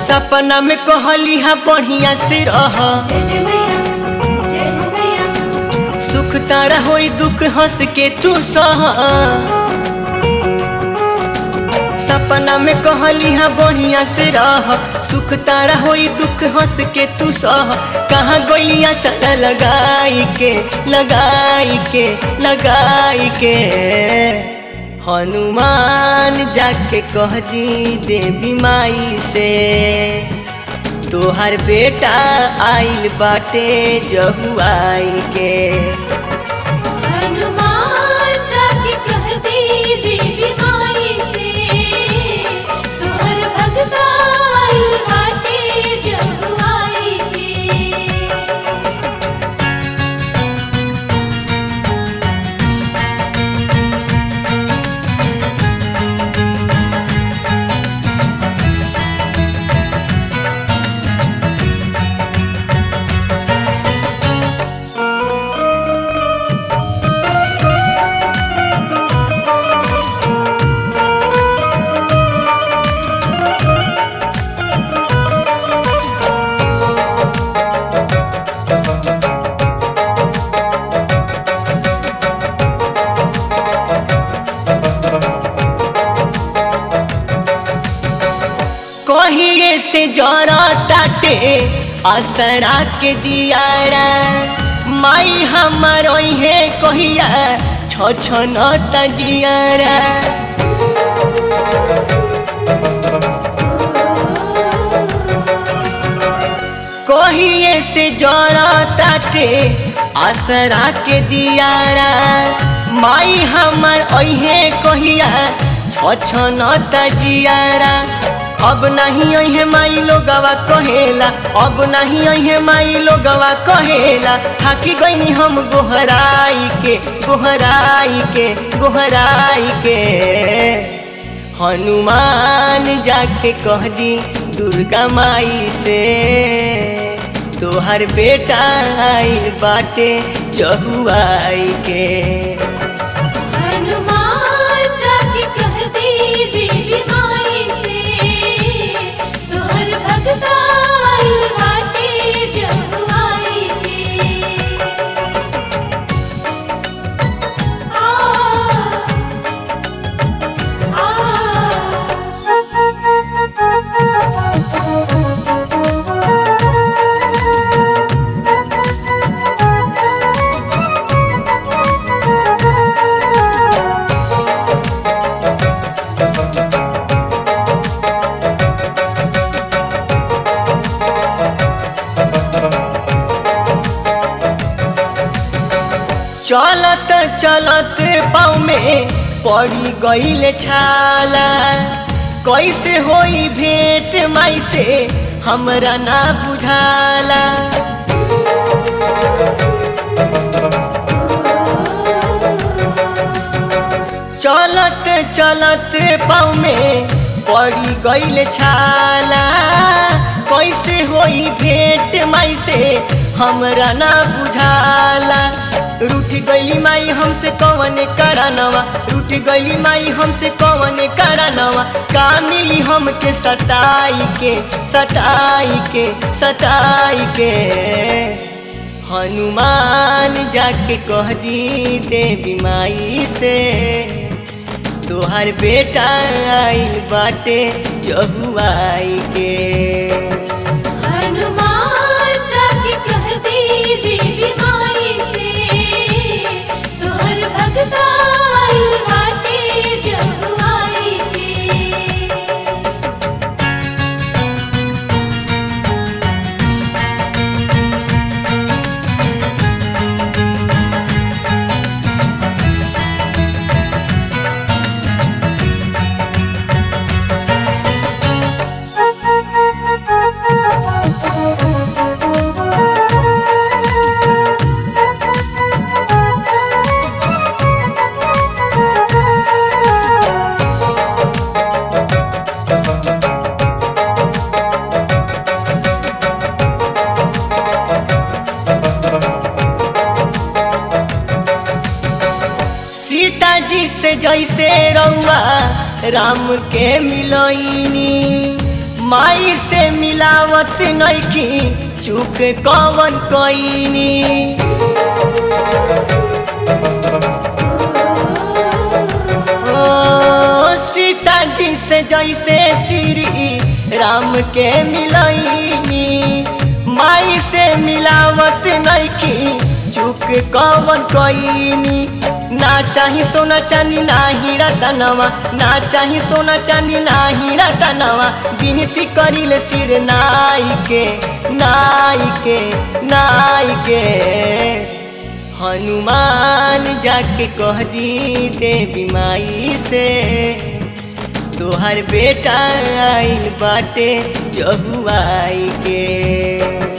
सपना में कहली हा बढ़िया से रह जय जय मैया जय हो मैया सुख तारा होई दुख हंस के तू सह सपना में कहली हा बढ़िया से रह सुख तारा होई दुख हंस के तू सह कहाँ गोलियां सदा लगाई के लगाई के लगाई के हनुमान जाके कह दी देवी माई से तोहर बेटा आइल बाटे जहुआई के हनुमान जाके कह दे देवी माई से तोहर भगता आइल बाटे जहुआई के कहिए से जरा ताटे असरा के दियारा माई हमर है कहिया छ छ न तजियारा कहिए से जरा ताटे असरा के दियारा माई हमर है कहिया छ छ न तजियारा अब नहीं अहे माई लोगवा कहेला अब नहीं अहे माई लोगवा कहेला थाकी गईनी हम गोहराई के गोहराई के गोहराई के हनुमान जाके कह दी दुर्गा माई से तोहर बेटा आई बाटे जहुआई के हनुमान जाके कह दे देवी माई से तोहर भगता आइल बाटे जहुआई के आ चलत चलत पाँव में पड़ी गईल छाला कैसे होई भेंट माई से हमरा ना बुझाला चलत चलत पाँव में पड़ी गईल छाला कैसे होई भेंट माई से हमरा ना बुझाला रूठ गईली माई हमसे कौन करानवा रूठ गईली माई हमसे कौन करानवा का मिली हमके सताई के सताई के सताई के हनुमान जाके कह दी देवी माई से तोहर बेटा आइल बाटे जहुआई के हनुमान जाके कह दे देवी माई से तोहर भगता आइल बाटे जहुआई के सीता जी से जैसे रउआ राम के मिलईनी माई से मिलावत नइखी चुक कवन कईनी ओ सीता जी से जैसे श्री राम के मिलैनी माई से मिलावत नइखी चुक कवन कईनी ना चाही सोना चांदी ना हीरा तनवा ना चाही सोना चांदी ना हीरा तनवा विनती करिल सिर नाई के नाई के नाई के हनुमान जाके कह दी देवी माई से तोहर बेटा आइल बाटे जहुआई के